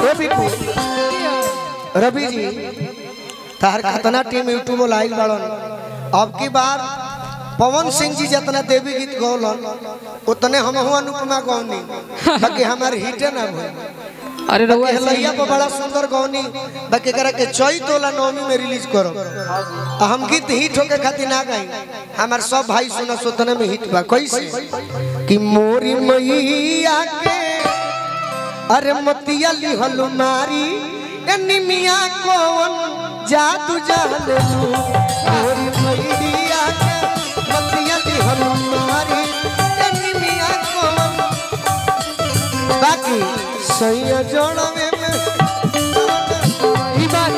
ए बिकू रवि जी तार कितना टीम यूट्यूब लाइल बाड़न अब की बार पवन सिंह जी जितना देवी गीत गौलन उतने हम अनुपमा गौनी बाकी हमार हिटे ना भइल अरे रहुआ बाकी ऐसे ही- हलैया पर बड़ा सुंदर गौनी बाकी करा के चैत वाला नवमी में रिलीज करो आ हम गीत हिट होके खातिर ना गाई हमार सब भाई सुना सुतने में हिट बा कैसे कि मोरी मैया के अरे मतिया लिहल मारी ए निमिया कौन जादू जाने लू मोरी मैया के मतिया लिहल मारी ए निमिया कौन बाकी सैया जोड़वे में ई बात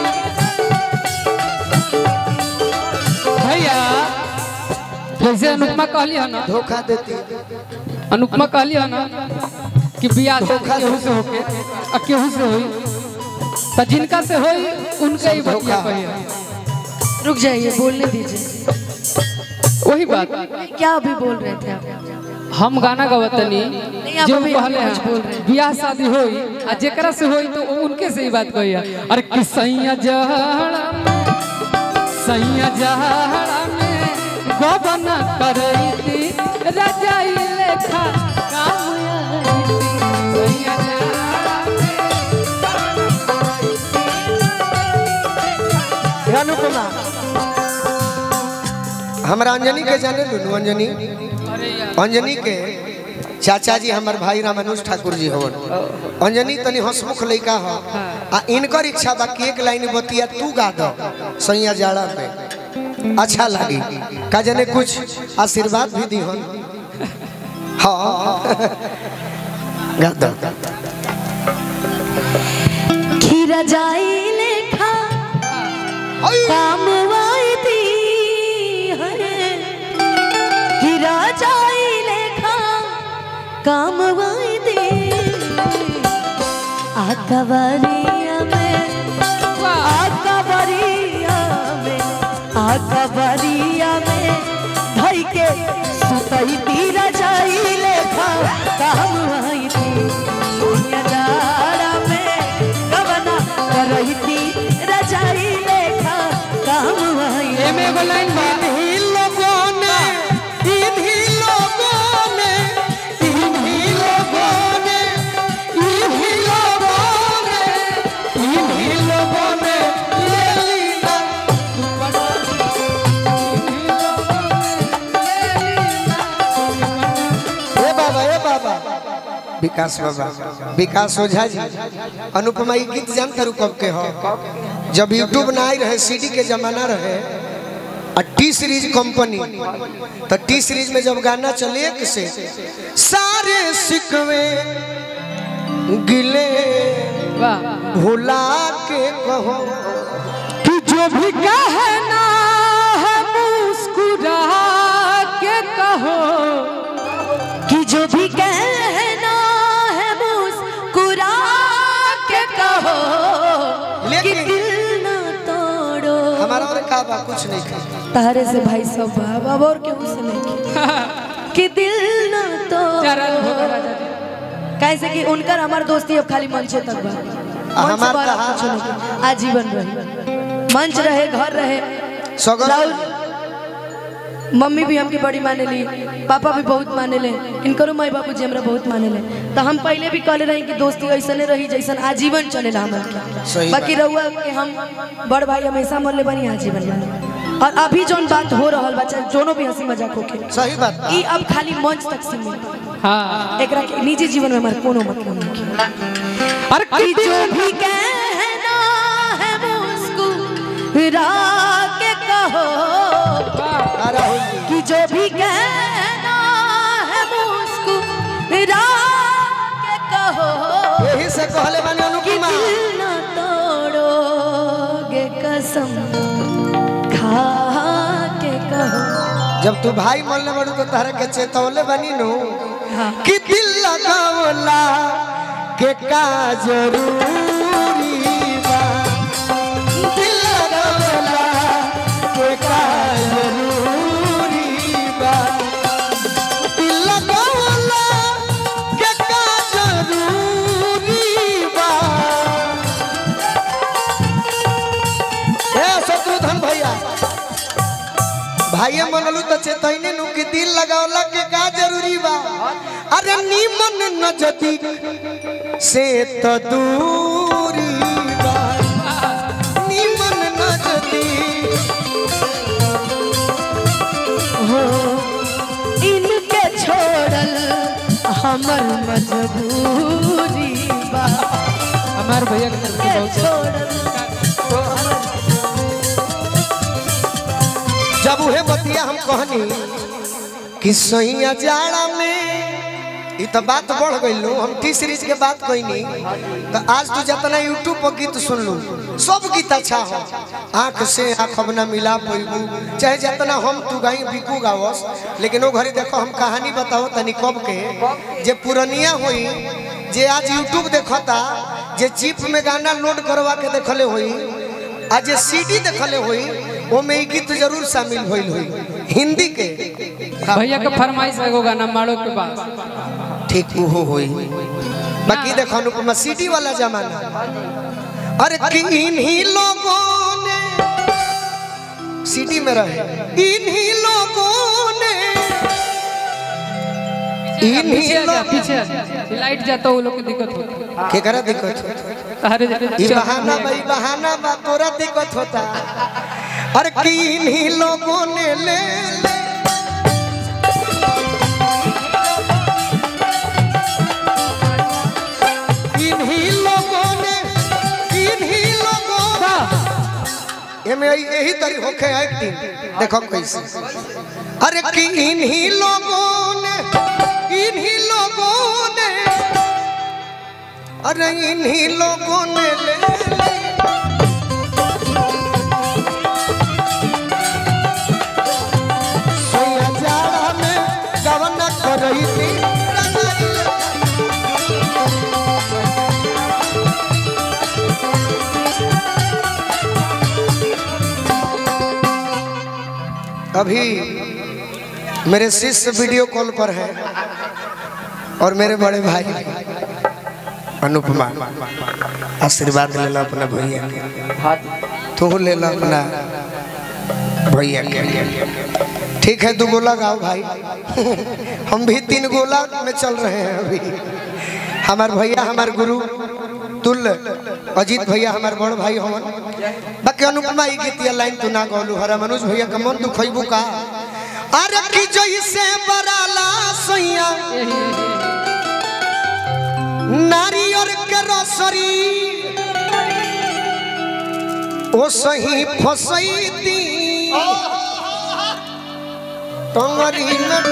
भैया जैसे अनुपमा कहली है ना धोखा देती अनुपमा कहली है ना कि बियाह से केहू से होके आ केहू से होई तो जिनका से होई उनके ही बतिया कहिए रुक जाइए बोलने दीजिए वही बात क्या अभी बोल रहे थे आप हम गाना गवतनी आप जो अभी कहले कुछ बोल रहे हैं हैं। बियाह शादी होई आ जेकरा से होई तो वो उनके से ही बात कही है अरे कि सैया जहड़ा में सैया जहड़ा में गोबना करई थी रजाई लेखा काम आई थी सैया जहड़ा में हे अनुपमा हमरा अंजनी के जाने लू अंजनी अरे यार अंजनी के चाचा जी हमार भाई रामानुज ठाकुर जी हवन अंजनी तनी हंसमुख लइका हो आ इनकर इच्छा बा कि एक लाइन बतिया तू गा दो सैया जाड़ा में अच्छा लगी का जाने कुछ आशीर्वाद भी दी हन हाँ गा दो खीरा जाई लेखा काम आई थी हरे खीरा जाई लेखा काम आई थी आकबरिया में आकबरिया में आकबरिया में धई के सुतई तीरा जाई लेखा काम आई थी दुनिया जाड़ा में गवना करई थी रजाई लेखा काम आई एमे एगो लाइन बा इन्हीं लोगों ने इन्हीं लोगों ने इन्हीं लोगों ने इन्हीं लोगों ने इन्हीं लोगों ने ले लीना ए बाबा ए बाबा विकास बाबा विकास ओझा जी अनुपमा ई गीत जानते रू कब के हो जब यूट्यूब ना आई रहे सीडी के जमाना रहे और टी सीरीज कंपनी तो टी सीरीज में जब गाना चले एक से सारे सिकवे गिले वाह भुला के कहो कि जो भी कहना है मुस्कुरा के कहो कि जो भी कहना है मुस्कुरा के कहो कि लेकिन दिल न तोड़ो हमारा और का बा कुछ नहीं कर तारे से भाई सब बाब अब और केहू से नहीं की। कि दिल न चरण भोग तोड़ो राजा जी। कैसे कि उनकर हमार दोस्ती अब खाली मंच तक बा आ, मंच हमार बार कहा- कुछ नहीं आजीवन रहे मंच रहे घर रहे सगर राहुल मम्मी भी हमके बड़ी माने ली पापा भी बहुत माने ले इनकरो माई बाबू जी हमरा बहुत माने ले तो हम पहले भी कहले रही कि दोस्ती ऐसने रही जैसन आजीवन चलेला हमर के सही बाकी रहुआ के हम बड़ भाई हमेशा मन ले बनी आजीवन माने और अभी जोन बात हो रहल बा चाहे जोनो भी हंसी मजाक होके सही बात बा। ई अब खाली मंच तक सीमित बा। हाँ एकरा के निजी जीवन में हमारे कोनो मतलब नहीं अरे कि जो भी कहना है मुस्कुरा के कहो आ, राहुल जी कि जो भी कहना है मुस्कुरा के कहो यही से कहले बानी कि अनुपमा दिल न तोड़ोगे कसम खा के कहो जब तू भाई मरले बड़ू तो तारा के चेतौले बनी नु हाँ। कि दिल लगावला के का जरूरी बा दिल लगावला के का जरूरी बा दिल लगावला के का जरूरी बा भाई मनलू तो चेतैने नु कि दिल लगावला के का जरूरी बा अरे नीमन नजदीक से तो दूरी बा नीमन नजदीक हो इनके छोड़ल हमर मजबूरी बा हमार भैया के तरफ से के बहुत छोड़ल जब उहे बतिया हम कहनी कि सैया जाड़ा में ई तो बात बढ़ गई हम टी सीरीज के बात कहनी तो आज तू जितना यूट्यूब पर गीत सुन लू सब गीत अच्छा हो आंख से आंख अब ना मिला पैबू चाहे जितना हम तू गाई बिकू गावस लेकिन वो घड़ी देखो हम कहानी बताओ तनी कब के जे पुरनिया होई जे आज यूट्यूब देखता जे चिप में गाना लोड करवा के देखले होई आज जे सीडी देखले होई वो में ई गीत जरूर शामिल भइल होई हिंदी के भैया के फरमाइश एगो गाना मारो के बाद ठीक वो होई बाकी देखो अनुपमा सीडी वाला जमाना अरे किन्हीं लोगों ने सीडी में रहे इन्हीं लोगों ने इन्हीं पीछे आ जा लोग पीछे आ जा लाइट जाता वो लोग के दिक्कत होता के करा दिक्कत होता तारे ई बहाना भाई बहाना बा तोरा दिक्कत होता अरे किन्हीं लोगों ने ले ले किन्हीं लोगों ने किन्हीं लोगों ने एमे यही तरी होखे एक्टिंग देखो कैसे अरे किन्हीं लोगों ने इन्हीं लोगों ने अरे इन्हीं लोगों ने ले ले सोया जाड़ा में गवना करई थी अभी मेरे शिष्य वीडियो कॉल पर हैं और मेरे बड़े भाई अनुपमा आशीर्वाद ले लो अपना भैया के तू ले लो अपना भैया के ठीक है दो गोला गाओ भाई हम भी तीन गोला में चल रहे हैं अभी हमार भैया हमार गुरु तुल अजीत भैया हमार बड़ भाई हवन बाकी अनुपमा ई गीतिया लाइन तू ना गौलू हरा मनोज भैया का मन दुखैबू का अरे की जैसे बराला सैया नारियर के रसरी ओ सही फसैती टंगरी में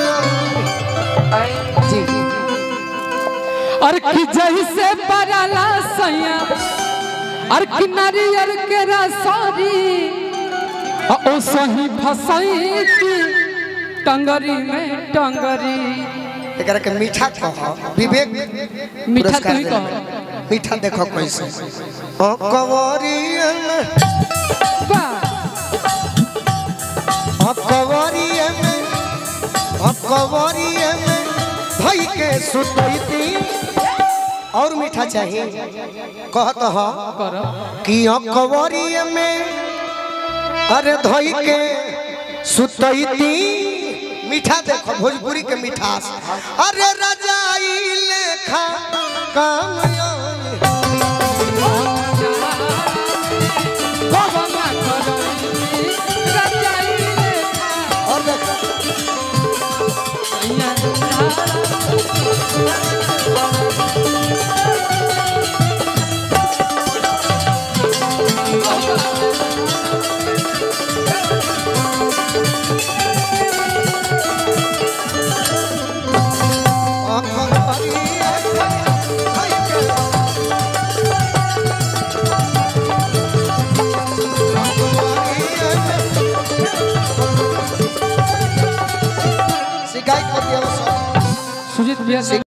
जी और कि जैसे बराला सैया और कि नारियर के रसारी ओ सही फसई टंगरी में टंगरी एकरा के मीठा कहो विवेक मीठा पुरस्कार तू ही देला। कहो। मीठा देखो कैसे ओ कवरियन वाह, ओ कवरियन ओ कवरियन भाई के सुतैती और मीठा चाहिए कहत हो करो कि अकबरिया में अरे धोई के सुतैती मीठा देखो भोजपुरी के मिठास अरे रजाई लेखा काम आई। भगवान करई, रजाई लेखा और देखो सैया अकबरिया में धोई के अकबरिया में शिकायत कर दिया सुजीत भैया से